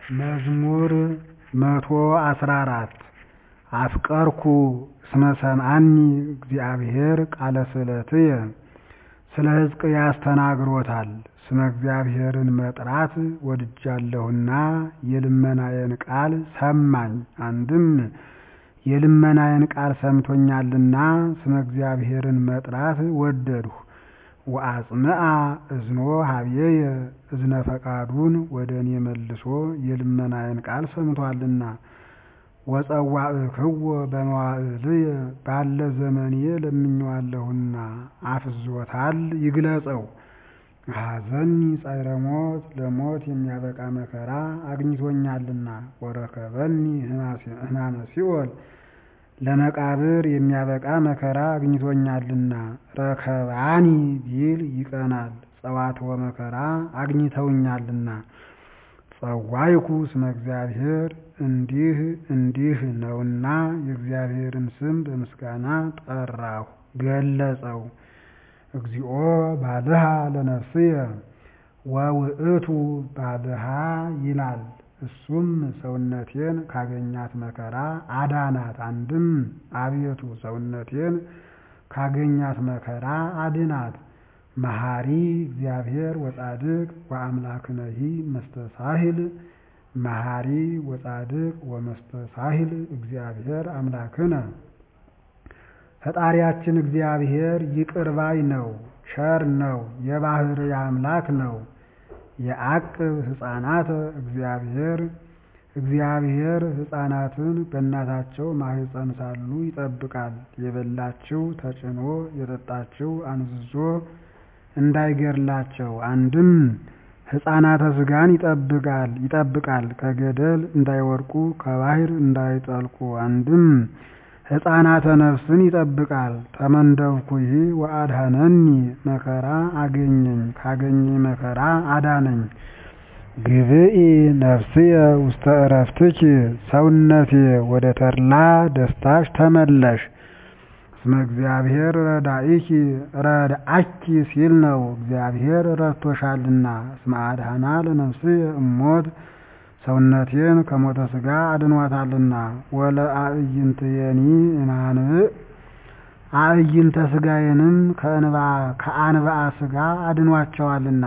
መዝሙር መቶ አስራ አራት አፍቀርኩ እስመ ሰምዓኒ እግዚአብሔር ቃለ ስእለትየ ስለ ሕዝቅያስ ተናግሮታል ስመ እግዚአብሔርን መጥራት ወድጃለሁና የልመናዬን ቃል ሰማኝ አንድም የልመናዬን ቃል ሰምቶኛልና ስመ እግዚአብሔርን መጥራት ወደድሁ ወአጽምዓ እዝኖ ኀቤየ እዝነ ፈቃዱን ወደ እኔ መልሶ የልመናዬን ቃል ሰምቶአልና ወጸዋዕክዎ በመዋዕልየ ባለ ዘመኔ ለምኜዋለሁና አፍዞታል ይግለጸው ኀዘኒ ጻዕረ ሞት ለሞት የሚያበቃ መከራ አግኝቶኛልና ወረከበኒ ሕማመ ሲኦል ለመቃብር የሚያበቃ መከራ አግኝቶኛልና ረከባኒ ቢል ይቀናል ጸዋትወ መከራ አግኝተውኛልና ጸዋይኩ እስመ እግዚአብሔር እንዲህ እንዲህ ነውና የእግዚአብሔርን ስም በምስጋና ጠራሁ ገለጸው እግዚኦ ባልሃ ለነፍስየ ወውእቱ ባልሃ ይላል እሱም ሰውነቴን ካገኛት መከራ አዳናት አንድም አቤቱ ሰውነቴን ካገኛት መከራ አድናት መሐሪ እግዚአብሔር ወጻድቅ ወአምላክነሂ መስተሳሂል መሐሪ ወጻድቅ ወመስተሳሂል እግዚአብሔር አምላክነ ፈጣሪያችን እግዚአብሔር ይቅር ባይ ነው ቸር ነው የባህርይ አምላክ ነው የዐቅብ ሕፃናተ እግዚአብሔር እግዚአብሔር ሕፃናትን በእናታቸው ማኅፀን ሳሉ ይጠብቃል የበላችው ተጭኖ የጠጣችው አንዝዞ እንዳይገድላቸው አንድም ሕፃናተ ሥጋን ይጠብቃል ይጠብቃል ከገደል እንዳይወድቁ ከባሕር እንዳይጠልቁ አንድም ሕፃናተ ነፍስን ይጠብቃል ተመንደብኩሂ ወአድኀነኒ መከራ አገኘኝ ካገኘኝ መከራ አዳነኝ ግብኢ ነፍስየ ውስተ ዕረፍትኪ ሰውነቴ ወደ ተድላ ደስታሽ ተመለሽ እስመ እግዚአብሔር ረዳኢኪ ረድአኪ ሲል ነው እግዚአብሔር ረድቶሻልና እስመ አድኀና ለነፍስየ እሞት ሰውነቴን ከሞተ ሥጋ አድኗታልና ወለአዕይንትየኒ እማንብዕ አዕይንተ ሥጋዬንም ከአንብዓ ሥጋ አድኗቸዋልና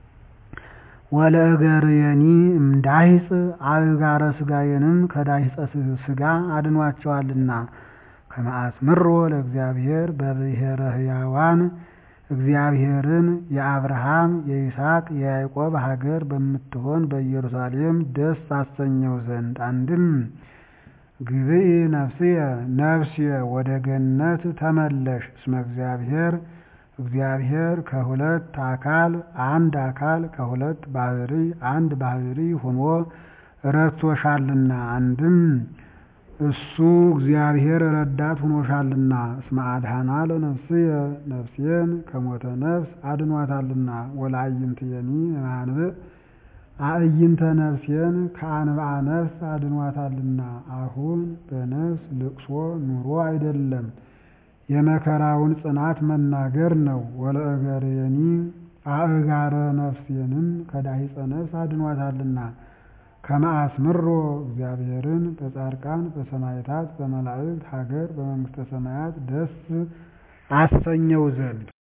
ወለእገርየኒ እምዳሂጽ አእጋረ ሥጋዬንም ከዳሂጸ ሥጋ አድኗቸዋልና ከመ አጽምሮ ለእግዚአብሔር በብሔረ ሕያዋን እግዚአብሔርን የአብርሃም የይስሐቅ የያዕቆብ ሀገር በምትሆን በኢየሩሳሌም ደስ አሰኘው ዘንድ አንድም ግብኢ ነፍስየ ነፍስየ ወደ ገነት ተመለሽ እስመ እግዚአብሔር እግዚአብሔር ከሁለት አካል አንድ አካል ከሁለት ባሕርይ አንድ ባሕርይ ሆኖ ረድቶሻልና አንድም እሱ እግዚአብሔር ረዳት ሆኖሻልና እስመ አድኀና ለነፍስየ ነፍሴን ከሞተ ነፍስ አድኗታልና ወለአዕይንትየኒ እማንብዕ አዕይንተ ነፍሴን ከአንብዓ ነፍስ አድኗታልና አሁን በነፍስ ልቅሶ ኑሮ አይደለም የመከራውን ጽናት መናገር ነው ወለእገርየኒ አእጋረ ነፍሴንም ከዳሂጸ ነፍስ አድኗታልና ከመ አስምሮ እግዚአብሔርን በጻድቃን በሰማዕታት በመላእክት ሀገር በመንግሥተ ሰማያት ደስ አሰኘው ዘንድ